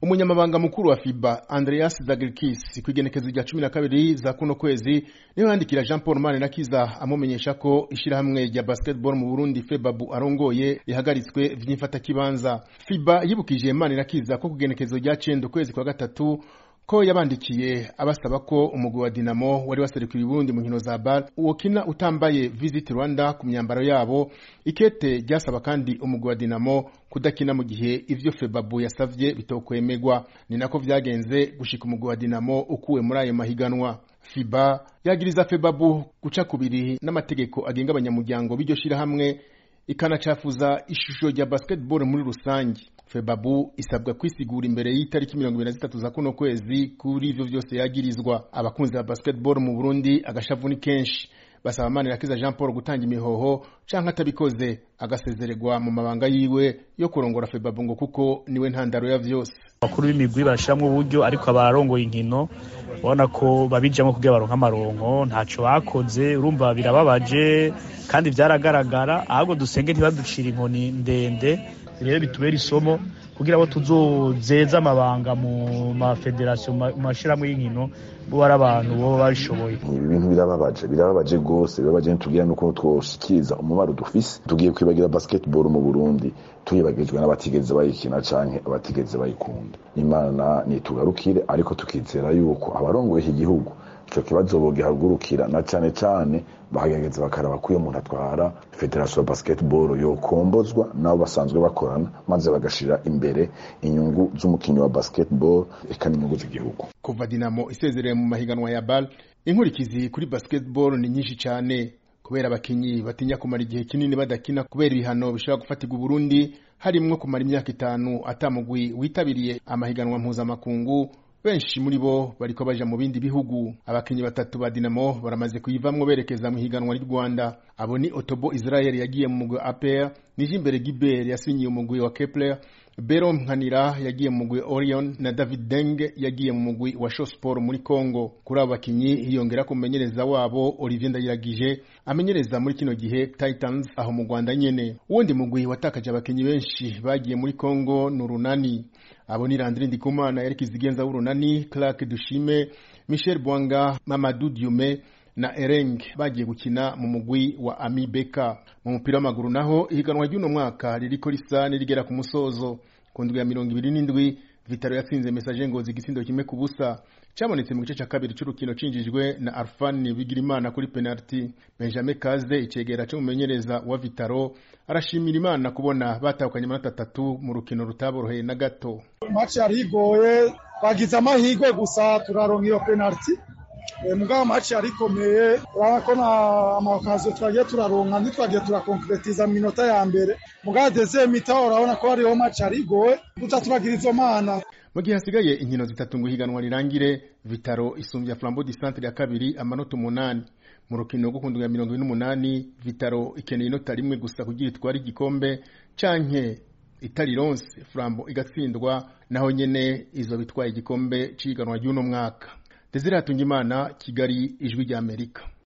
umunyamabanga mukuru wa fiba andreas zagirikis ku igenekezo rya cumi na kabiri za kuno kwezi niho yandikira jean paul manirakiza amumenyesha ko ishyirahamwe rya basketball mu burundi febabu arongoye rihagaritswe vy'imfatakibanza fiba yibukije manirakiza ko ku igenekezo rya cenda ukwezi kwa gatatu ko yabandikiye abasaba ko umugwi wa Dinamo wari waserukiye Burundi mu nkino za BAL wokina utambaye Visit Rwanda ku myambaro yabo ikete ryasaba kandi umugwi wa Dinamo kudakina mu gihe ivyo Febabu yasavye bitokwemegwa ni nako vyagenze gushika umugwi wa Dinamo ukuwe muri ayo mahiganwa FIBA yagiriza Febabu guca kubiri n'amategeko agenga abanyamuryango b'iryo shirahamwe ikanacafuza ishusho rya basketball muri rusange febabu isabwa kwisigura imbere y'itariki mirongo ibiri na zitatu za kuno kwezi kuri ivyo vyose yagirizwa abakunzi ba basketball mu burundi agashavu ni kenshi basaba manirakiza jean paul gutanga imihoho canke atabikoze agasezererwa mu mabanga yiwe yo kurongora febabu ngo kuko niwe ntandaro ya vyose abakuru b'imigwi barashiramwo uburyo ariko abarongoye inkino ubona ko babijamwo kugira baronke amaronko ntaco bakoze urumva birababaje kandi vyaragaragara ahubwo dusenge ntibaducira inkoni ndende rero bitubera isomo kugira abo tuzozeza amabanga mu mafederasiyo mu mashirahamwe y'inkino bo ari abantu boba babishoboye ibi bintu birababaje birababaje rwose birabaje ntitubwira nuko twoshikiriza umubaro dufise tugiye kwibagira basketball mu burundi tuyibagijwe n'abatigeze bayikina canke abatigeze bayikunda imana nitugarukire ariko tukizera yuko abarongoye iki gihugu ico kibazo bogihagurukira na cane cane bakagerageza bakaraba ko iyo umuntu atwara federasiyo ya basketball yokombozwa nabo basanzwe bakorana maze bagashira imbere inyungu z'umukinnyi wa basketball eka n'inyungu z'igihugu kuva dinamo isezereye mu mahiganwa ya bal inkurikizi kuri basketball ni nyinshi cyane kubera abakinyi batinya kumara igihe kinini badakina kubera ibihano bishobora gufatirwa uburundi harimwo kumara imyaka itanu atamugwi witabiriye amahiganwa mpuzamakungu benshi muri bo bariko baja mu bindi bihugu abakinyi batatu ba Dinamo baramaze kuyivamwo berekeza mu higanwa ry'u Rwanda abo ni Otobo Israel yagiye mu mugwi APR Nijimbere Gilbert yasinyiye umugwi wa Kepler Bero Nkanira yagiye mu mugwi Orion na David Deng yagiye mu mugwi wa Show Sport muri Congo kuri abo bakinyi hiyongera ku mumenyereza wabo Olivier Ndayiragije amenyereza muri kino gihe Titans aho mu Rwanda nyene uwundi mugwi watakaje abakinyi benshi bagiye muri Congo n'urunani abo ni Landry Ndikumana Eric Zigenza w'urunani Clark Dushime Michel Bwanga Mamadou Diume na Ereng bagiye gukina mu mugwi wa Ami Beka mu mupira w'amaguru naho ihiganwa ry'uno mwaka ririko risa nirigera ku musozo ku ndwi ya mirongo ibiri n'indwi Vitaro yatsinze Message Ngozi igisindo kimwe ku busa cyabonetse mu gice cya kabiri cy'urukino cinjijwe na Arfan Bigirimana kuri penalty Benjamin Kaze icegera cy'umumenyereza wa Vitaro arashimira Imana kubona batahukanye amanota atatu mu rukino rutaboroheye na gato match yari igoye bagize amahirwe gusa turaronka iyo penalty mugabo match yari ikomeye urabona ko na amakaziyo twagiye turaronka ntitwagiye turakonkretiza mu minota ya mbere mugabo deuxième mi-temps urabona ko hariho match yari igoye duca turagira izo mana mu gihe hasigaye inkino zitatu ngo ihiganwa rirangire vitaro isumbya flambeau du centre ya kabiri amanota umunani mu rukino rwo ku ndwi ya mirongo ine n'umunani vitaro ikeneye inota rimwe gusa kugira itware igikombe canke itarironse flambo igatsindwa naho nyene izo bitwaye igikombe c'ihiganwa ry'uno mwaka desire hatungimana kigali ijwi ry'amerika